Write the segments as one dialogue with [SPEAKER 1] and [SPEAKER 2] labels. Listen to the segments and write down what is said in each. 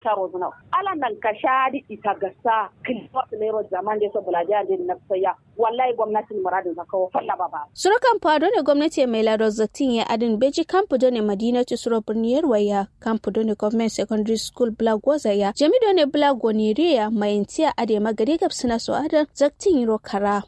[SPEAKER 1] sharo zuna ala nan ka shadi ita gasa kilwa lero zaman da so bulaja da na saya wallahi gwamnatin muradin zaka falla baba
[SPEAKER 2] surukan fado ne gwamnati mai lado zatin ya adin beji kampu do ne madina tu suro birniyar waya kampu do ne government secondary school black ya jami do ne black goniriya mai intiya ade magari gab suna so adan zaktin yiro kara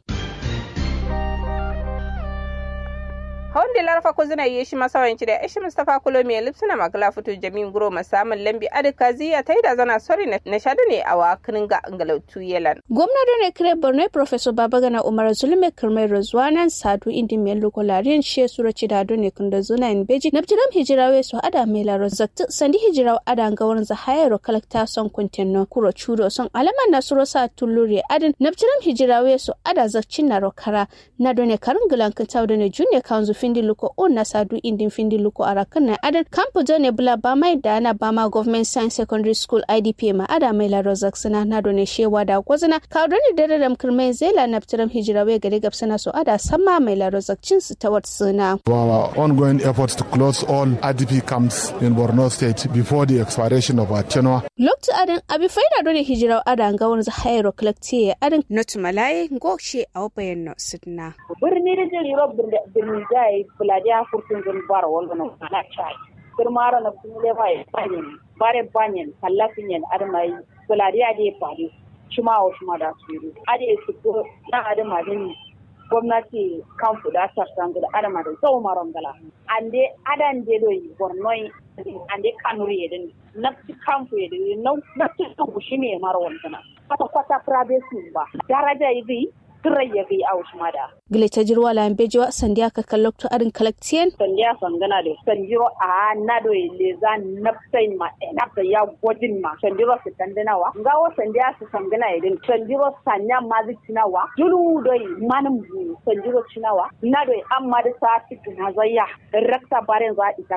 [SPEAKER 3] hawan da larfa ko zina yi shi masawanci da ishi mustafa kulo mai lipsuna magala fito jamin guro masamun lambi adika ziya ta yi da zana sori na shadu ne a wakilin ga angalautu yelan.
[SPEAKER 2] gwamna da ne kire borno professor babagana umar zulme kirmai razwanan sadu indi mai lokolarin she sura ci da ne kunda zuna in beji na bijiram hijirawe su ada mai laro zakti sandi hijiraw ada ga wurin zahayaro kalakta son kuntenno kuro churo son alaman na suro sa tulluri adin na bijiram hijirawe su ada zakcin na rokara na done karin gilan kintaw da ne junne kanzu findi luko on na sadu indin findi luko arakan na adan kampu jone bula ba mai da na ba ma government science secondary school idp ma ada mai la rozak sana na done shewa da gwazana ka doni dare da kirmai zela na fitiram hijira we gari gabsana so ada sama mai la rozak cin su ta wat suna
[SPEAKER 4] our ongoing efforts to close all idp camps in borno state before the expiration of our tenure
[SPEAKER 2] loktu adan abi faida done hijira ada ga wani zahairo collective adan not malaye ngoshe a wabayan no sidna
[SPEAKER 1] birni da jiri rob birni jai buladiya furtun zun bar wala no ana chai kirmara na kumule bai banyen bare banyen kallafin yan armai buladiya de fadi shuma wa shuma da su ade su ko na adama din gwamnati kan fuda ta sangu da adama da zau maron gala ande adan de do bornoi ande kanuri yedin nafsi kamfu yedin nafsi tubu shine maro wannan kwata kwata privacy ba daraja yi turai ya kai a mada.
[SPEAKER 2] Gile ta jirwa la bejiwa sandiya ka kallokto arin kalaktiyen.
[SPEAKER 1] Sandiya sangana da sanjiro a na do le za nafsai ma nafsa ya gwajin ma sanjiro su tandinawa. Ngawo sandiya su sangana idin sanjiro sanya ma zai cinawa. Julu doi manin bu sanjiro cinawa. Na doi an ma da sa cikin hazayya. Rakta barin za a ita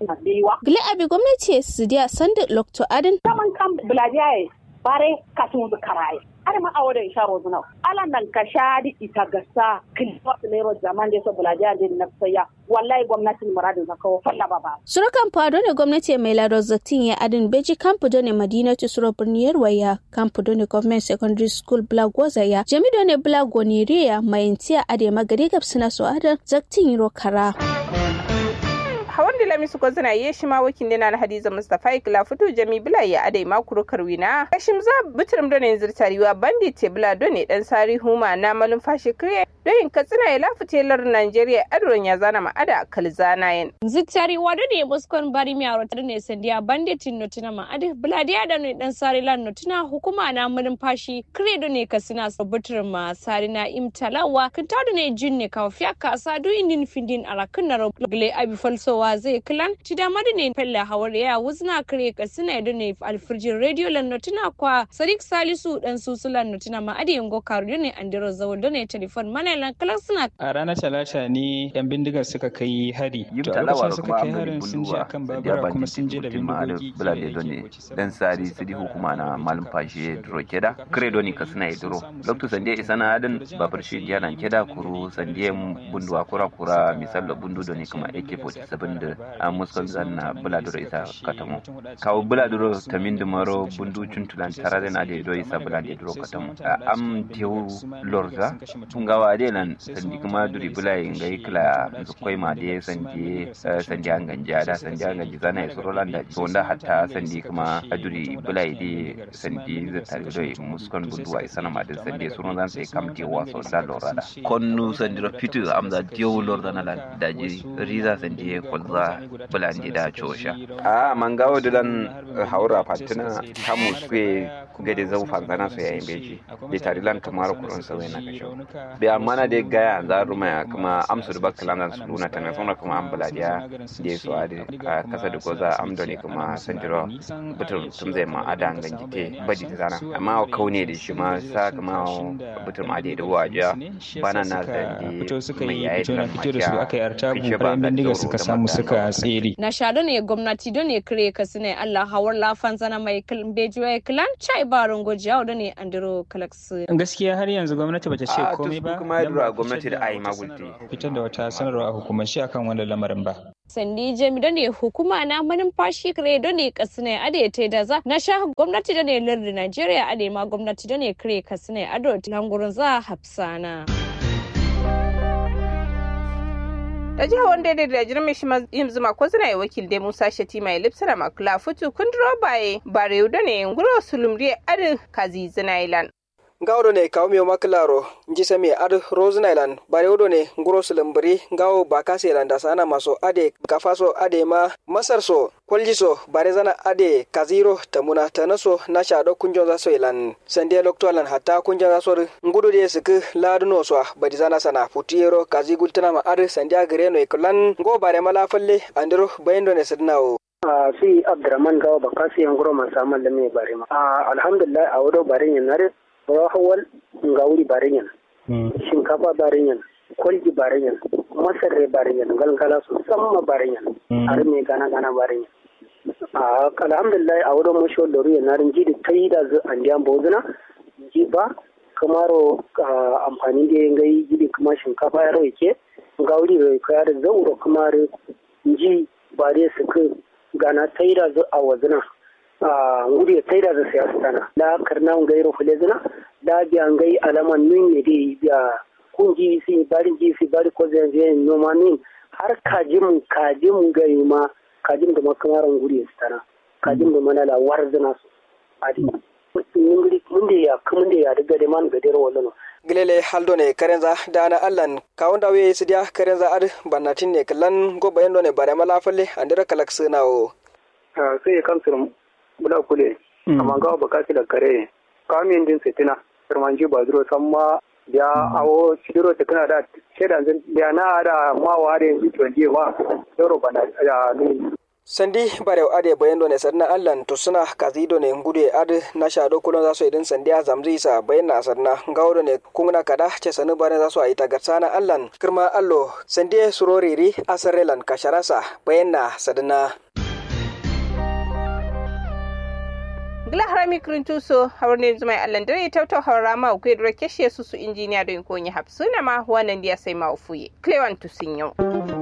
[SPEAKER 2] Gile abi gwamnati su diya sandi lokto adin.
[SPEAKER 1] Saman kan buladiya bare kasun su karaye. har ma awo da isharo zuna ala nan ka shadi ita gasa kilwa lero zaman da so bulaja din na saya wallahi gwamnatin muradin zaka falla baba
[SPEAKER 2] surukan fado ne gwamnati mai lado zatin ya adin beji kampu ne madina tu suro birniyar waya kampu ne government secondary school black ya jami ne black goniriya mai intiya ade magari gab suna so adan zaktin yiro kara
[SPEAKER 3] hawan da lamisu ko zana yi shi ma wakin dina na hadiza mustafa ikla fito jami bila ya adai makuro karwina kashim za bitirim da ne zirtariwa bandi te bila do ne dan sari huma na malum fashi kriye doyin katsina ya lafi telar najeriya adron ya zana ma ada kalzana yin
[SPEAKER 5] zirtariwa do ne muskon bari mi aro tar ne sandiya banditin notuna ma adi bila dia da ne dan sari lan notuna hukuma na malum fashi kriye do ne kasina so bitirim ma sari na imtalawa kinta do ne jinne ka fiya ka sa do indin findin arakin na rogle abi falsowa wa zai kilan ci da madine fella hawar ya wuzna kare ka suna da ne alfirjin radio lannotuna kwa sadiq salisu dan susu lannotuna ma adi yango karu ne andiro zawal da ne telefon mana lan kalan suna
[SPEAKER 6] a ranar talata ne yan bindigar suka kai hari to a lokacin suka kai harin sun je akan babura kuma sun je da bindigogi
[SPEAKER 7] bulade do ne dan sari sidi hukuma na malum fashe duro keda kare do ne ka suna duro lokto sande isana adan babur shi yana keda kuru sande bundu akura kura misal bundu do ne kuma AK47 da a muskon zanna buladuro isa katamo kawo buladuro tamin da maro bundu cuntulan tara da na da do isa buladuro katamo am tewu lorza tungawa de lan sandi kuma duri bulai ngai kila zukoi ma de sandi sandi an ganja da sandi an ganja zana ya suro landa to da hatta sandi kuma duri bulai de sandi zata do muskon bundu wa isa na ma da sandi suro zan sai kam tewa so da lorada konnu sandi ro fitu am da tewu lorda na lan da jiri riza sandi kolza bulandi da cosha a mangawo dilan haura fatina kamu suke gade zau fanzana su yayin beji bi tarilan kamar kurun sa na kasho bi amma na de gaya za ruma kuma amsu da bakkalan zan su luna tana sona kuma an buladiya da su ade a kasa da goza amdoni kuma sandiro butul tum zai ma ada ganjite badi da zana amma kaune da shi ma sa kuma butul ma da waja bana na da
[SPEAKER 6] fito suka yi fito na fito da su aka yi artabu bayan bindiga suka samu suka tsere.
[SPEAKER 5] Na shaɗo ne gwamnati don ne kire ka sune Allah hawar lafan zana mai bejuwa kilan chai baron gojiya da ne andiro kalaksu.
[SPEAKER 6] Gaskiya har yanzu gwamnati bata ce komai ba.
[SPEAKER 7] kuma yadda gwamnati da ayi magulti.
[SPEAKER 6] Fitar da wata sanarwa a hukumance akan wannan lamarin ba.
[SPEAKER 5] sandi jami da ne hukuma na manumfashi kare da ne kasine ade ta da za na sha gwamnati da ne lardin Najeriya ade ma gwamnati da ne kare kasine ado langurin za hafsana.
[SPEAKER 3] da jihar wanda da da jirme shi yin zuma ko zina yi wakil dai musa shati mai lipsana makula futu kundro baye bare da ne nguro sulumri adin kazi zinailan
[SPEAKER 8] gawdo ne kawo miyo maklaro nji sami ad rose island bare wodo ne nguro sulambri gawo bakase landa sana maso ade kafaso ade ma masar so kwalji so bare zana ade kaziro tamuna tanaso na shado kunjon zaso ilan sande loktolan hatta kunjon zaso ngudu de sik laduno so badi zana sana putiero kazi gultana ma ad sande agreno ikulan go bare mala falle andiro bayendo ne sidnawo
[SPEAKER 9] a si abdurrahman gawa bakasi nguro masamal da me bare ma alhamdulillah a wodo bare nare rahawal ngawuri barinyan shinkafa barinyan kwalji barinyan masarre barinyan galgala su samma barinyan har me gana gana barinyan a alhamdulillah a wadon mashi da ruya na rinji da ta yi da zu an diyan bozuna ji ba kamaro amfani da yin gai gidi kuma shinkafa ya rai ke gawuri rai kaya da zauro kamar ji ba dai su gana ta yi da zu a wazuna ngudi taida za siyasa tana da karna ngai ro fulezina da biya ngai alaman nun ne dai biya kungi si bari ji si bari ko zai je no manin har kajim kajim gai ma kajim da makamaran ngudi tana kajim da manala warzina su adi ngudi mun da ya kuma da ya daga da man gadero wallo
[SPEAKER 8] gilele haldo ne karenza dana allan kawunda we sidia karenza ad banatin ne kallan go bayando ne bare mala falle andira kalak sunawo
[SPEAKER 9] sai kan surum bula kule amma ga ba ka da kare kamin din setina firmanji ba duro san ma ya awo shidiro ta kana da shedan zan ya na da ma ware yi tuwanje ma doro bana ya ni
[SPEAKER 8] sandi bare ade bayando ne sarna allan to suna kazido ne ngude ad na shado kulon zaso idin sandi a zamzi sa bayanna sarna gawdo ne kungna kada ce sanu bare zaso ayi tagarsana allan kirma allo sandi suroriri asarelan kasharasa bayanna sadna
[SPEAKER 3] gila harami kirintuso hawarne zuma allan dare tautau hawara ma ku yadda keshe su su injiniya don konyi hapsuna ma wannan dia sai ma ufuye klewan tusin yau